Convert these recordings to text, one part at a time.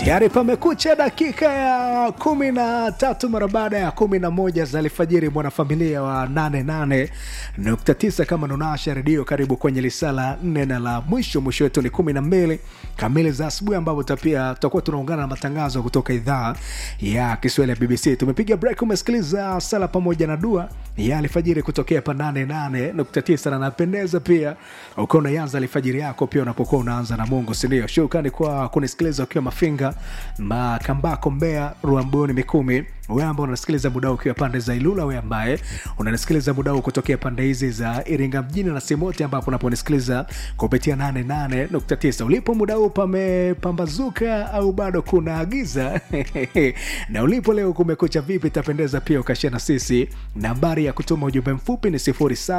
Tayari pamekucha dakika ya kumi na tatu mara baada ya kumi na moja za alfajiri, mwanafamilia wa 88.9 kama nunasha redio, karibu kwenye lisala nne na la mwisho. Mwisho wetu ni kumi na mbili kamili za asubuhi, ambapo pia tutakuwa tunaungana na matangazo kutoka idhaa ya Kiswahili ya BBC. Tumepiga break, umesikiliza sala pamoja na dua ya alfajiri kutokea pa 88.9 na napendeza pia ukiwa unaanza alfajiri yako pia unapokuwa unaanza na Mungu, sindio? Shukrani kwa kunisikiliza ukiwa Mafinga, Makambako, Mbeya, Ruambuni, Mikumi wewe ambao unasikiliza muda ukiwa pande za Ilula, wewe ambaye unanisikiliza muda huu kutokea pande hizi za Iringa mjini na sehemu yote ambapo unaponisikiliza kupitia 88.9. Ulipo muda huu pamepambazuka au bado kuna giza? na ulipo leo kumekucha vipi? Itapendeza pia ukashia na sisi. Nambari ya kutuma ujumbe mfupi ni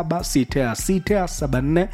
076674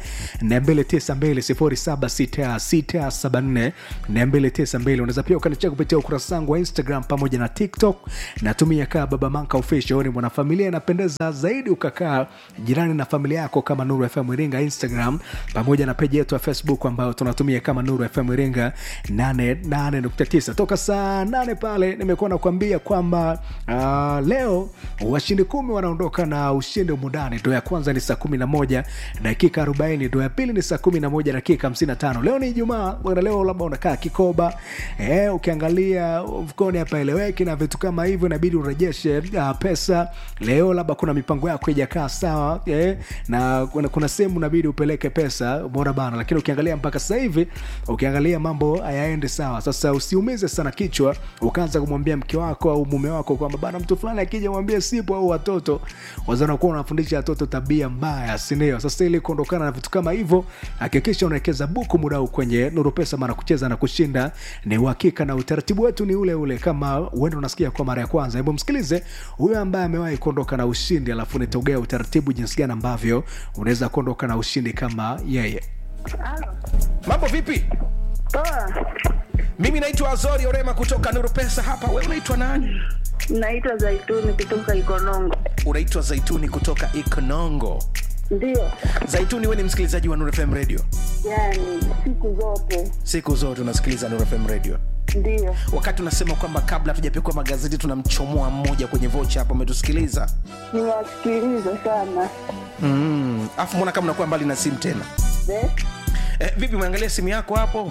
292 076674 unaweza pia ukanichea kupitia ukurasa wangu wa Instagram pamoja na TikTok natumia kaa baba manka official ni mwanafamilia inapendeza zaidi ukakaa jirani na familia yako kama nuru fm iringa instagram pamoja na peji yetu ya facebook ambayo tunatumia kama nuru fm iringa 88.9 toka saa 8 pale nimekuwa nakuambia kwamba uh, leo washindi kumi wanaondoka na ushindi umundani ndo ya kwanza ni saa 11 dakika 40 ndo ya pili ni saa 11 dakika 55 leo ni ijumaa bwana leo labda unakaa kikoba eh, ukiangalia mfukoni hapa eleweki na vitu kama hivyo inabidi urejeshe uh, pesa leo labda kuna mipango yako ijakaa sawa eh, na kuna, kuna sehemu inabidi upeleke pesa bora bana lakini ukiangalia mpaka sasa hivi ukiangalia mambo hayaendi sawa sasa usiumize sana kichwa ukaanza kumwambia mke wako au mume wako kwamba bana mtu fulani akija mwambie sipo au watoto wazanakuwa unafundisha watoto tabia mbaya sindio sasa ili kuondokana na vitu kama hivyo hakikisha unawekeza buku muda huu kwenye nuru pesa maana kucheza na kushinda ni uhakika na utaratibu wetu ni ule ule kama uende unasikia kwa mara ya kwanza hebu msikilize huyo ambaye amewahi kuondoka na ushindi alafu nitaugea utaratibu jinsi gani ambavyo unaweza kuondoka na ushindi kama yeye Halo. mambo vipi Poa. mimi naitwa azori orema kutoka nuru pesa hapa we unaitwa nani Naitwa Zaituni kutoka Ikonongo. unaitwa zaituni kutoka ikonongo Ndio. zaituni we ni msikilizaji wa nuru fm radio Yaani siku zote. siku zote unasikiliza nuru fm radio Ndio. wakati unasema kwamba kabla hatujapikwa magazeti tunamchomoa mmoja kwenye vocha hapo umetusikiliza Niwasikiliza sana. mm. afu mbona kama unakuwa mbali na simu tena De? eh, vipi umeangalia simu yako hapo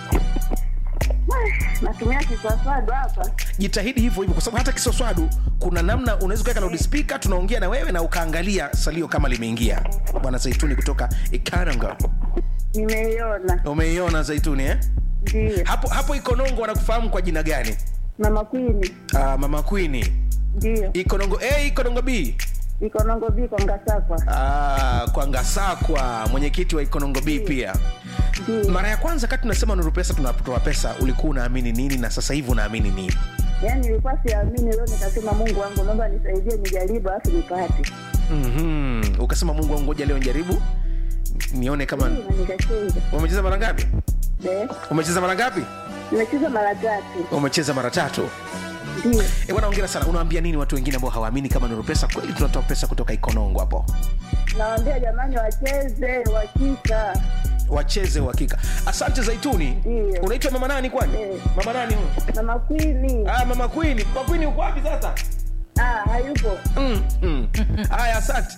Natumia kiswaswadu hapa. jitahidi hivyo hivyo kwa sababu hata kisoswadu kuna namna unaweza ukaweka loudspeaker tunaongea na wewe na ukaangalia salio kama limeingia bwana zaituni kutoka ikaranga Nimeiona. umeiona zaituni eh? Ndio. hapo hapo ikonongo wanakufahamu kwa jina gani Mama Kwini. uh, mama kwini Ndio. ikonongo a ikonongo b Ikonongo biko Ngasakwa. Ah, kwa ngasakwa mwenyekiti wa ikonongo b pia Ndio. mara ya kwanza kati tunasema nuru pesa tunatoa pesa ulikuwa unaamini nini na sasa hivi unaamini nini Yaani nilikuwa siamini leo nikasema Mungu wangu naomba nisaidie nijaribu alafu nipate. mm-hmm. ukasema mungu wangu ngoja leo njaribu nione kama Ndio, na nikacheza. umecheza mara ngapi De? umecheza mara ngapi Nimecheza mara tatu. umecheza mara tatu Ndio. e bwana ongera sana unawaambia nini watu wengine ambao hawaamini kama nuru pesa kweli tunatoa pesa kutoka ikonongo hapo Nawaambia jamani wacheze, wakika. wacheze uhakika asante zaituni Ndio. unaitwa mama nani kwani Eh. mama nani huyo? Mama Kwini. ah, mama kwini mama kwini uko wapi sasa Ah, hayupo. mm, mm. haya asante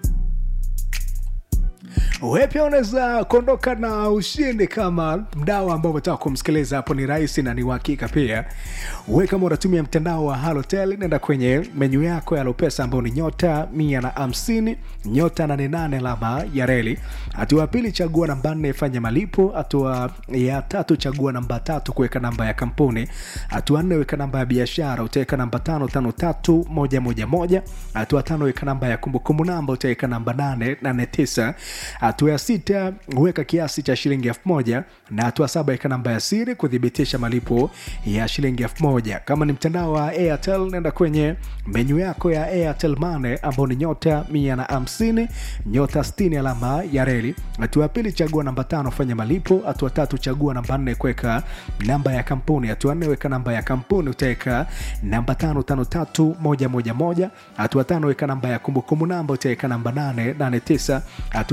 we pia unaweza kuondoka na ushindi kama mdao ambao umetaka kumsikiliza hapo ni rahisi na ni uhakika pia we kama unatumia mtandao wa halotel nenda kwenye menyu yako ya lopesa ambao ni nyota mia na hamsini nyota nanenane alama ya reli hatua ya pili chagua namba nne fanya malipo hatua ya tatu chagua namba tatu kuweka namba ya kampuni hatua nne weka namba ya biashara utaweka namba tano tano tatu moja moja moja hatua tano weka namba ya kumbukumbu namba utaweka namba nane nane tisa hatua ya sita weka kiasi cha shilingi elfu moja na hatua saba weka namba ya siri kuthibitisha malipo ya shilingi elfu moja kama ni mtandao wa airtel nenda kwenye menyu yako ya airtel mane ambao ni nyota mia na hamsini nyota 60 alama ya reli hatua ya pili chagua namba tano fanya malipo hatua tatu chagua namba nne kuweka namba ya kampuni hatua nne weka namba ya kampuni utaweka namba tano tano tatu moja moja moja hatua tano weka namba ya kumbukumbu namba utaweka namba nane nane tisa hatua ya sita weka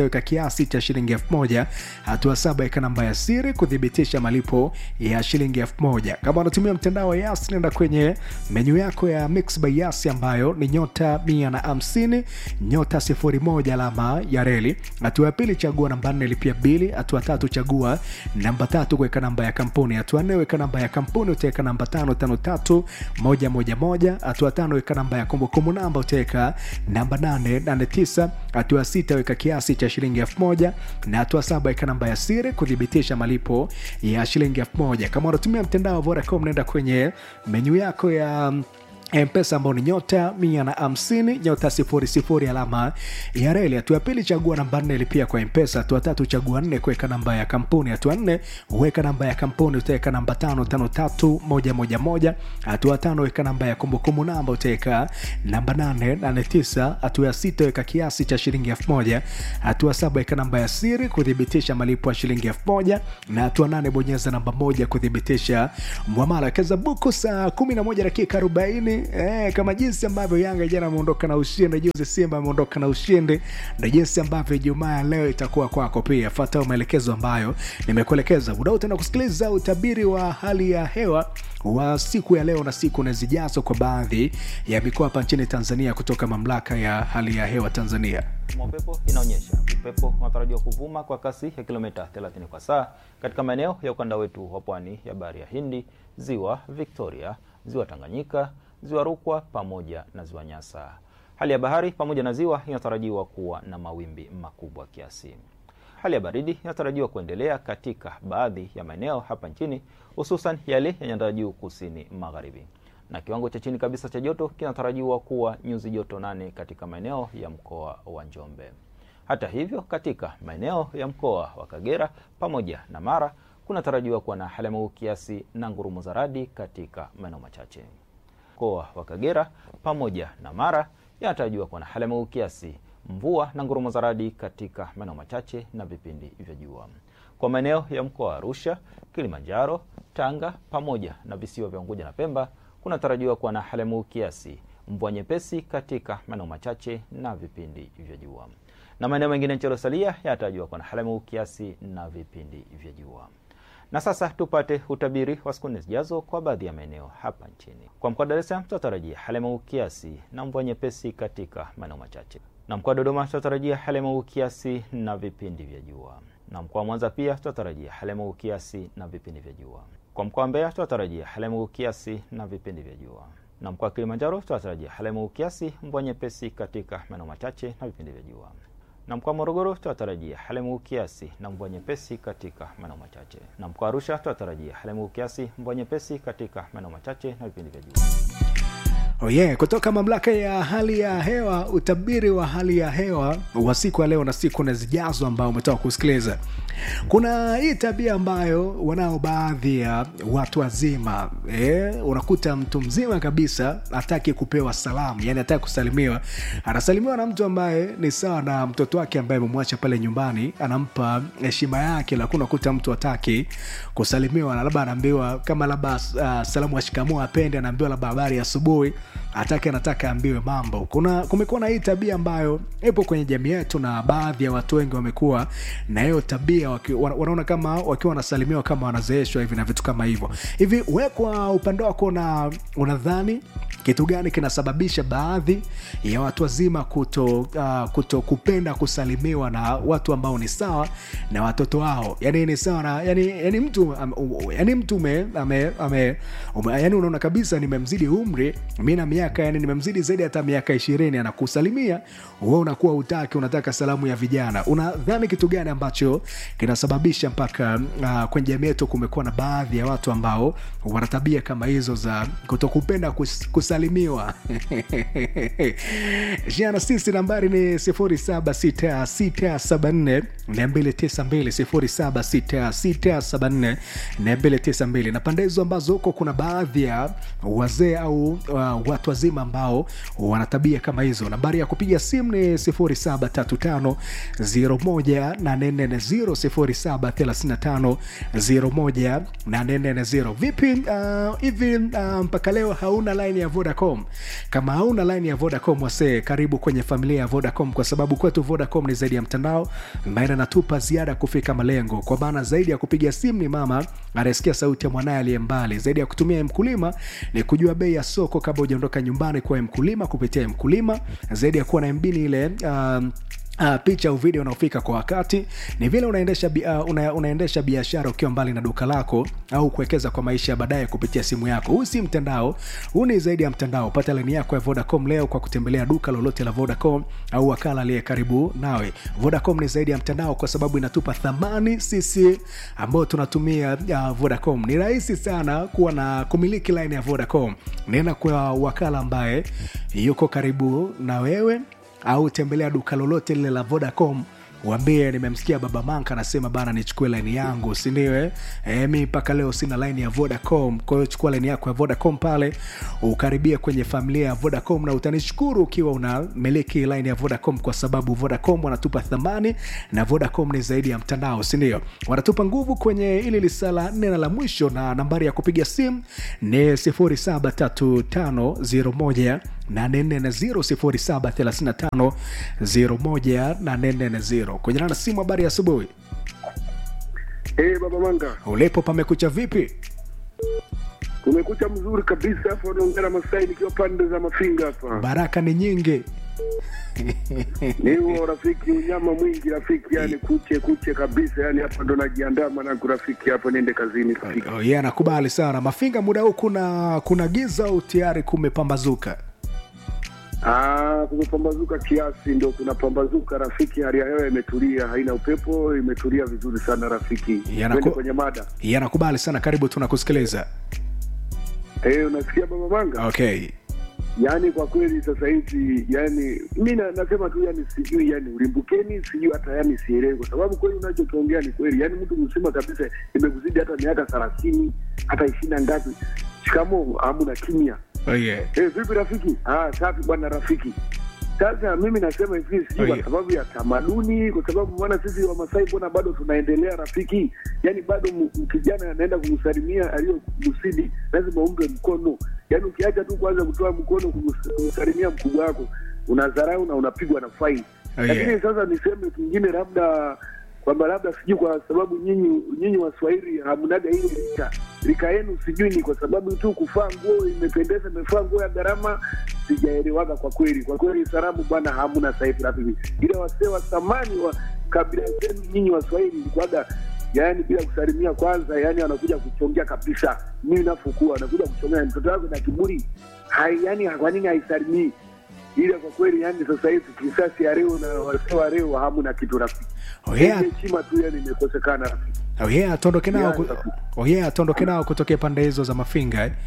weka kiasi cha shilingi elfu moja hatua saba weka namba ya siri kuthibitisha malipo ya shilingi elfu moja kama unatumia mtandao wa yas nenda kwenye menyu yako ya mix by yas ambayo ni nyota mia na hamsini nyota sifuri moja alama ya reli hatua ya pili chagua namba nne lipia bili hatua tatu chagua namba tatu kuweka namba ya kampuni hatua nne weka namba ya kampuni utaweka namba tano tano tatu moja moja moja hatua tano weka namba ya kumbukumbu namba utaweka namba nane nane tisa hatua sita weka kiasi cha shilingi elfu moja na hatua saba weka namba ya siri kuthibitisha malipo ya shilingi elfu moja kama unatumia mtandao wa vodacom naenda kwenye menyu yako ya mpesa ambao ni nyota mia na hamsini nyota sifuri sifuri alama ya reli hatua ya pili chagua namba nne lipia kwa mpesa hatua tatu chagua nne kuweka namba ya kampuni hatua nne weka namba ya kampuni utaweka namba tano tano tatu moja moja moja hatua tano weka namba ya kumbukumbu namba utaweka namba nane nane tisa hatua ya sita weka kiasi cha shilingi elfu moja hatua saba weka namba ya siri kuthibitisha malipo ya shilingi elfu moja na hatua nane bonyeza namba moja kuthibitisha mwamala kazabuku saa kumi na moja dakika arobaini eh, kama jinsi ambavyo Yanga jana ameondoka na ushindi, juzi Simba ameondoka na ushindi, na jinsi ambavyo Ijumaa ya leo itakuwa kwako pia. Fuata maelekezo ambayo nimekuelekeza. Muda utaenda kusikiliza utabiri wa hali ya hewa wa siku ya leo na siku na zijazo kwa baadhi ya mikoa hapa nchini Tanzania kutoka mamlaka ya hali ya hewa Tanzania. mwa upepo inaonyesha upepo unatarajiwa kuvuma kwa kasi ya kilomita 30 kwa saa katika maeneo ya ukanda wetu wa pwani ya bahari ya Hindi, ziwa Victoria, ziwa Tanganyika, ziwa Rukwa pamoja na ziwa Nyasa. Hali ya bahari pamoja na ziwa inatarajiwa kuwa na mawimbi makubwa kiasi. Hali ya baridi inatarajiwa kuendelea katika baadhi ya maeneo hapa nchini, hususan yale ya nyanda juu kusini magharibi, na kiwango cha chini kabisa cha joto kinatarajiwa kuwa nyuzi joto nane katika maeneo ya mkoa wa Njombe. Hata hivyo, katika maeneo ya mkoa wa Kagera pamoja na Mara kunatarajiwa kuwa na hali ya mawingu kiasi na ngurumo za radi katika maeneo machache. Mkoa wa Kagera pamoja na Mara yanatarajiwa kuwa na hali ya mawingu kiasi, mvua na ngurumo za radi katika maeneo machache na vipindi vya jua. Kwa maeneo ya mkoa wa Arusha, Kilimanjaro, Tanga pamoja na visiwa vya Unguja na Pemba kunatarajiwa kuwa na hali ya mawingu kiasi, mvua nyepesi katika maeneo machache na vipindi vya jua, na maeneo mengine nchi yaliyosalia yanatarajiwa kuwa na hali ya mawingu kiasi na vipindi vya jua. Na sasa tupate utabiri wa siku nne zijazo kwa baadhi ya maeneo hapa nchini. Kwa mkoa wa Dar es Salaam tutatarajia hali ya mawingu kiasi na mvua nyepesi katika maeneo machache, na mkoa wa Dodoma tutatarajia hali ya mawingu kiasi na vipindi vya jua, na mkoa wa Mwanza pia tutatarajia hali ya mawingu kiasi na vipindi vya jua. Kwa mkoa wa Mbeya tutatarajia hali ya mawingu kiasi na vipindi vya jua, na mkoa wa Kilimanjaro tutatarajia hali ya mawingu kiasi, mvua nyepesi katika maeneo machache na vipindi vya jua na mkoa wa Morogoro tutatarajia hali ya mawingu kiasi na mvua nyepesi katika maeneo machache, na mkoa wa Arusha tutatarajia hali ya mawingu kiasi, mvua nyepesi katika maeneo machache na vipindi vya jua. Oh yeah, kutoka mamlaka ya hali ya hewa, utabiri wa hali ya hewa wa siku ya leo na siku na zijazo ambao umetoka kusikiliza. Kuna hii tabia ambayo wanao baadhi ya watu wazima eh, unakuta mtu mzima kabisa hataki kupewa salamu, yani hataki kusalimiwa. Anasalimiwa na mtu ambaye ni sawa na mtoto wake ambaye amemwacha pale nyumbani, anampa heshima yake, lakini unakuta mtu hataki kusalimiwa, na labda anaambiwa kama labda uh, salamu ya shikamoo apende, anaambiwa labda habari ya asubuhi atake anataka ambiwe mambo. Kuna kumekuwa na hii tabia ambayo ipo kwenye jamii yetu, na baadhi ya watu wengi wamekuwa na hiyo tabia waki, wana- wanaona kama wakiwa wanasalimiwa kama wanazeeshwa hivi na vitu kama hivyo hivi. We kwa upande wako na unadhani kitu gani kinasababisha baadhi ya watu wazima kuto, uh, kuto kupenda kusalimiwa na watu ambao ni sawa na watoto wao yani ni sawa na yani, yani mtu am, u- yani mtu ume, ame, ame, ume, yani unaona kabisa nimemzidi umri mi na miaka yani nimemzidi zaidi hata miaka ishirini anakusalimia we unakuwa utaki unataka salamu ya vijana unadhani kitu gani ambacho kinasababisha mpaka uh, kwenye jamii yetu kumekuwa na baadhi ya watu ambao wana tabia kama hizo za kutokupenda kus, kusalimiwa jana sisi nambari ni 076674 292 076674 292 na pande hizo ambazo huko kuna baadhi ya wazee au uh, watu wazima ambao wana tabia kama hizo nambari ya kupiga simu ni 0735 0735 vipi uh, hivi uh, mpaka leo hauna line ya vodacom kama hauna line ya vodacom wasee karibu kwenye familia ya vodacom kwa sababu kwetu vodacom ni zaidi ya mtandao ambaye anatupa ziada ya kufika malengo kwa maana zaidi ya kupiga simu ni mama anayesikia sauti ya mwanaye aliye mbali zaidi ya kutumia mkulima ni kujua bei ya soko kabla hujaondoka nyumbani kwa mkulima kupitia mkulima zaidi ya kuwa na mbini ile um, Uh, picha au video unaofika kwa wakati ni vile unaendesha, bi- uh, una, unaendesha biashara ukiwa mbali na duka lako au kuwekeza kwa maisha ya baadaye kupitia simu yako huu si mtandao huu ni zaidi ya mtandao pata lini yako ya vodacom leo kwa kutembelea duka lolote la vodacom au wakala aliye karibu nawe vodacom ni zaidi ya mtandao kwa sababu inatupa thamani sisi ambao tunatumia uh, vodacom ni rahisi sana kuwa na kumiliki line ya vodacom nenda kwa wakala ambaye yuko karibu na wewe au tembelea duka lolote lile la vodacom wambie nimemsikia baba manka anasema bana nichukue laini yangu sindiwe e, mi mpaka leo sina laini ya vodacom kwa hiyo chukua laini yako ya vodacom pale ukaribia kwenye familia ya vodacom na utanishukuru ukiwa unamiliki laini ya vodacom kwa sababu vodacom wanatupa thamani na vodacom ni zaidi ya mtandao sindio wanatupa nguvu kwenye ili lisala nne na la mwisho na nambari ya kupiga simu ni 073501 840 kwenye na simu habari ya asubuhi Hey, baba Manga, ulipo pamekucha vipi kumekucha mzuri kabisa hapo. Naongea na Masai nikiwa pande za Mafinga hapa. baraka ni nyingi Ni huo rafiki, unyama mwingi rafiki, yani kuche kuche kabisa, yani hapa ndo najiandaa mwanangu rafiki, hapo niende kazini rafiki. oh, yeah, nakubali sana mafinga muda huu kuna kuna giza au tayari kumepambazuka Ah, kumepambazuka kiasi, ndo kunapambazuka rafiki, hali ya hewa imetulia, haina upepo, imetulia vizuri sana rafiki. Yanaku- Twende kwenye mada. yeah, nakubali sana karibu tunakusikiliza Eh, unasikia baba Manga? okay yaani kwa kweli sasa hivi yani mi na- nasema tu yani sijui yani ulimbukeni sijui hata yani sielewi kwa sababu kweli unachokiongea ni kweli yani mtu mzima kabisa imekuzidi hata miaka thelathini hata ishiri na ngapi shikamo amuna kimya oh, yeah. Eh, vipi rafiki ah safi bwana rafiki sasa mimi nasema hivi sijui Oh, kwa yeah. sababu ya tamaduni kwa sababu mbona sisi wamasai mbona bado tunaendelea rafiki yani bado m- m- kijana anaenda kumsalimia aliyokusidi lazima umpe mkono yani ukiacha tu kwanza kutoa mkono kumus- kumsalimia mkubwa wako unadharau na unapigwa na faini Oh, yeah. lakini sasa niseme kingine labda kwamba labda sijui kwa sababu nyinyi nyinyi waswahili hamnaga ile rika rika yenu sijui ni kwa sababu tu kufaa nguo imependeza imefaa nguo ya gharama sijaelewaga kwa kweli kwa kweli salamu bwana hamna sahivi rafiki ile wasee wa thamani wa kabila zenu nyinyi waswahili ilikuwaga yaani bila kusalimia kwanza yani wanakuja kuchongea kabisa mimi nafokuwa wanakuja kuchongea mtoto wako na kiburi hai yani kwa nini haisalimii ile kwa kweli yani sasa hivi kisasi ya leo na wasee wa leo hamna kitu rafiki Oh, yeah. Ile heshima tu yani imekosekana rafiki Oh, yeah, tuondoke nao ku- Yeah. oh, yeah, tuondoke nao kutokea pande hizo za mafinga eh?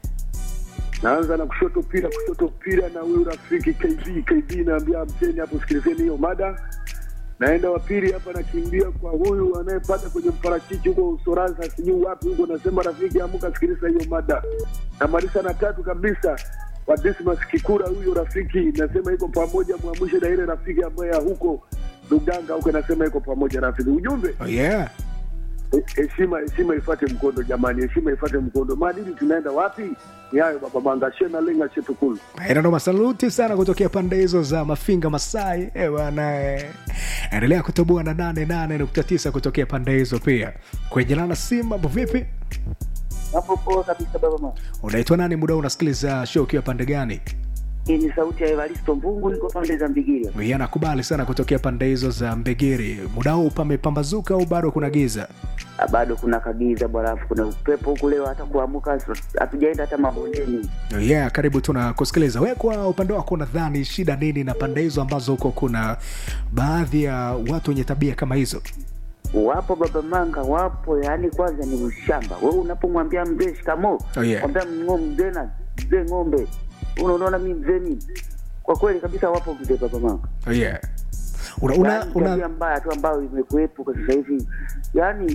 naanza na kushoto pira kushoto pira na huyu rafiki kb kb naambia mcheni hapo sikilizeni hiyo mada naenda wapili hapa nakimbia kwa huyu anayepata kwenye mparachichi huko usoransa sijui wapi huko nasema rafiki amuka sikiliza hiyo mada namaliza na tatu kabisa wa dismas kikura huyo rafiki nasema iko pamoja mwamwishe na ile rafiki ambaye ya huko luganga huko nasema iko pamoja rafiki ujumbe oh, yeah. He- heshima heshima ifate mkondo jamani heshima ifate mkondo maadili tunaenda wapi ni hayo baba manga shena lenga chetukulu inanoma saluti sana kutokea pande hizo za mafinga masai Eh, bwana eh. endelea kutoboa na 88.9 kutokea pande hizo pia kuejelana simu mambo vipi Hapo poa kabisa baba mama. unaitwa nani muda huu unasikiliza show ukiwa pande gani Hii ni sauti ya Evaristo Mbungu, niko pande za Mbigiria. Yeye anakubali sana kutokea pande hizo za mbegiri muda huu pamepambazuka au bado kuna giza Ah, Bado kuna kagiza bwana, alafu kuna upepo huku leo, hata kuamuka hatujaenda hata mabondeni. yeah karibu tuna kusikiliza we kwa upande wako nadhani shida nini na pande hizo ambazo huko kuna baadhi ya watu wenye tabia kama hizo Wapo baba manga, wapo. Yani kwanza ni ushamba. Wewe unapomwambia mzee shikamo, Oh, yeah. mwambia ngo- mzee na mzee ng'ombe, Una- unaona mimi mzee mimi. Kwa kweli kabisa wapo mzee baba manga. oh, yeah. una, una, Yaani tabia una, mbaya tu ambayo imekuwepo kwa sasa hivi, yaani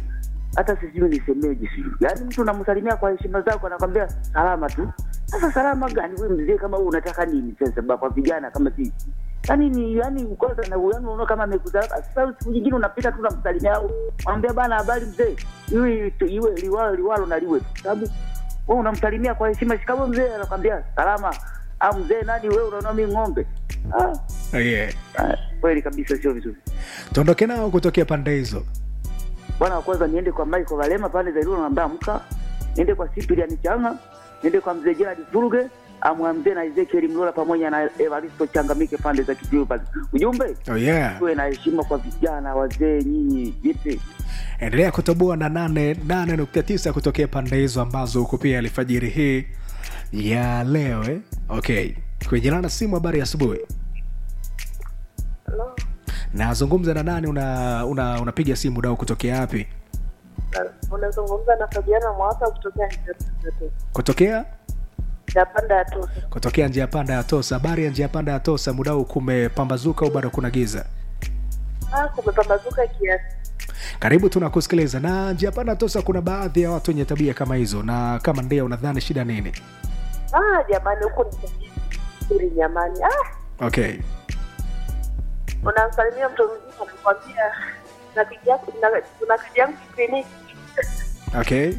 hata sijui nisemeje sijui yaani mtu unamsalimia kwa heshima zako anakwambia salama tu sasa salama gani we mzee kama wewe unataka nini sasa ba- kwa vijana kama sisi yaani ni yaani kwanza na yaani unaona kama amekusalama sasa siku nyingine unapita tu unamsalimia au mwambia bana habari mzee iwe iwe liwalo liwalo na liwe tu sababu wewe unamsalimia kwa heshima shikamoo mzee anakwambia salama au mzee nani wewe unaona mimi ng'ombe ah, Oh, yeah. ah, kweli kabisa sio vizuri tuondoke nao kutokea pande hizo bwana wa kwanza niende kwa Michael Valema pale Zairuna naambia amka, niende kwa Cyprian Changa, niende kwa mzee Gerard Furuge, amwambie na Ezekiel Mlola pamoja na Evaristo Changamike pande za Kijiwe pale. Ujumbe oh, yeah. tuwe na heshima kwa vijana wazee, nyinyi vipi? endelea kutoboa na nane nane nukta tisa kutokea pande hizo ambazo huko pia alfajiri hii ya leo eh? okay kwenye na simu habari ya asubuhi Hello. nazungumza na nani una una unapiga simu dau kutokea wapi unazungumza na Fabiana Mwaka kutokea Njapanda kutokea Njapanda ya Tosa. kutokea njia panda ya tosa habari ya njia panda ya tosa mudau kumepambazuka au bado kuna giza Ah, kumepambazuka kiasi. karibu tunakusikiliza na njia panda ya tosa kuna baadhi ya watu wenye tabia kama hizo na kama ndio unadhani shida nini Ah, jamani huku ni nzuri jamani. Ah, okay unamsalimia mtu mzima anakwambia na kiji yako na kuna kiji yangu kliniki. okay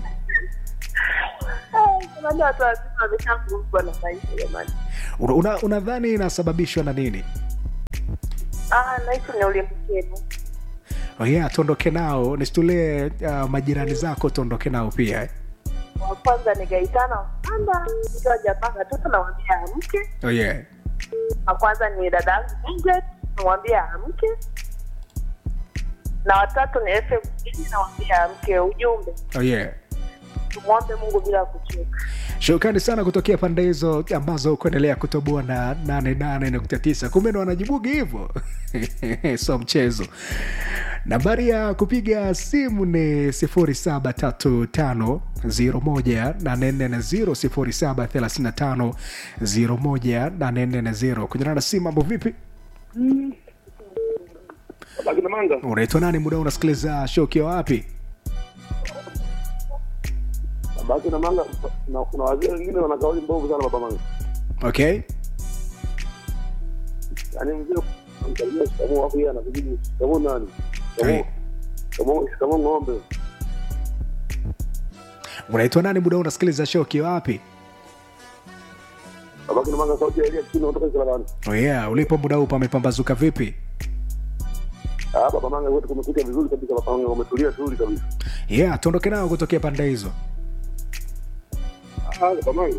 Ah, jamani watu wazima wameshakumbwa na maisha jamani. Una- una- unadhani inasababishwa na nini Ah, naishi ni ulimkeni. oh yeah, tuondoke nao nisitulie uh, majirani zako tuondoke nao pia eh? Wa kwanza ni Gaitana Mpanda, mtu ajapanga tu tunamwambia amke. oh yeah. Wa kwanza ni dada yangu Ingrid, namwambia amke. Na watatu ni FM Mjini, namwambia amke. Ujumbe Oh yeah. tumwombe Mungu bila kuchoka. shukrani sana kutokea pande hizo ambazo kuendelea kutoboa na 88.9 kumbe ndo wanajibugi hivyo so mchezo nambari ya kupiga simu ni 0735018440 0735018440 kunyana na simu mambo vipi Bakina Manga, unaitwa nani muda unasikiliza show ukiwa wapi Bakina Manga, na kuna wazee wengine wana kauli mbovu sana baba Manga. okay Yaani mzee anamsalimia shikamoo hapo yeye anakujibu shikamoo nani? Hey. Shikamoo, shikamoo shikamoo ng'ombe. unaitwa nani muda unasikiliza show ukiwa wapi Bakina Manga sauti ya Elia Kisini kutoka Isalabani. oh yeah ulipo muda huu pamepambazuka vipi Ah, baba Manga wote kumekucha vizuri kabisa baba Manga wametulia tuli kabisa. yeah tuondoke nao kutokea pande hizo Ah, baba Manga.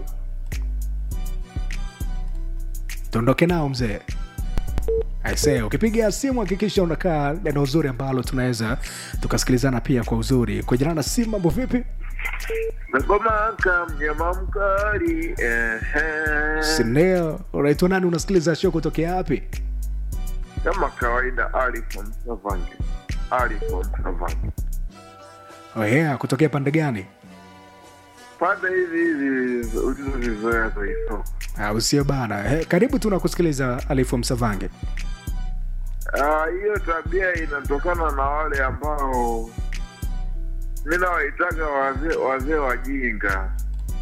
tuondoke nao mzee aise ukipiga simu hakikisha unakaa eneo uzuri ambalo tunaweza tukasikilizana pia kwa uzuri kujana na simu mambo vipi Nakomaka mnyama mkali ehe. sineo unaitwa nani unasikiliza show kutokea wapi Kama kawaida Ali from Savange. Ali from Savange. oh yeah kutokea pande gani Pande hizi hizi ulizozizoea za hizo. Ah, usio bana eh, karibu tunakusikiliza alifu msavange Ah, hiyo tabia inatokana na wale ambao mi nawaitaga wazee wazee wajinga,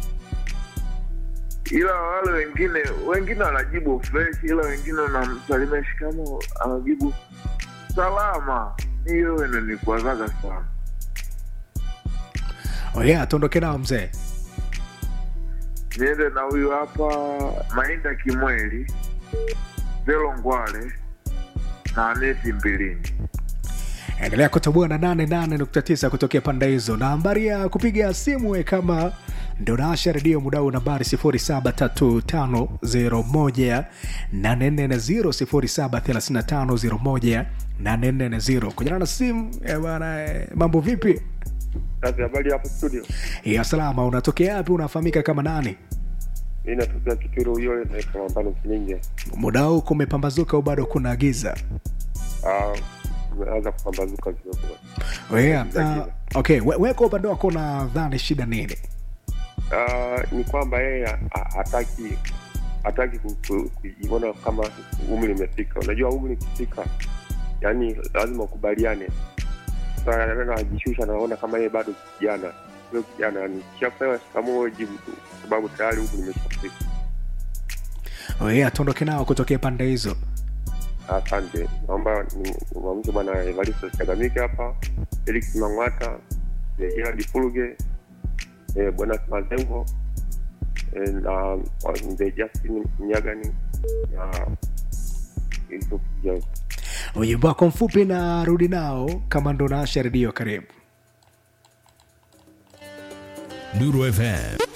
ila wale wengine wengine wanajibu fresh, ila wengine wanamsalimia shikamo, anajibu salama. Hiyo inanikwazaga sana. oh yeah tuondoke nao mzee Niende na huyu hapa Mainda Kimweli, Zelo Ngwale na Aneti Mbilini. endelea kutoboa na 88.9 kutokea pande hizo na nambari ya kupiga simu we kama ndo naasha redio mudau nambari 0735018440 0735018440 kujana na simu eh, bana eh, mambo vipi Sasa habari hapo studio, ya salama unatokea wapi unafahamika kama nani mi natokea Kituro Uyole na Kalambano Kininge. muda huu kumepambazuka au bado kuna giza Ah, umeanza kupambazuka kidogo. oh yeah, uh, okay we- weka upande wako unadhani shida nini Ah, ni kwamba yeye ha- hataki hataki ku- ku- kujiona kama umri umefika. Unajua umri ukifika, yani lazima ukubaliane sasa anajishusha naona kama yeye bado kijana sio kijana nikishapewa shikamoo jibu tu sababu tayari huku nimeshafika Oye, atuondoke nao kutokea pande hizo. asante naomba nimwamshe bwana evaristo chagamike hapa felix mang'wata eh, gerard fuluge eh, bwana mazengo eh, na wa- mzee justin mnyagani na yusuf jones Ujumbe wako mfupi na rudi nao kama ndo naasha redio. Karibu. Nuru FM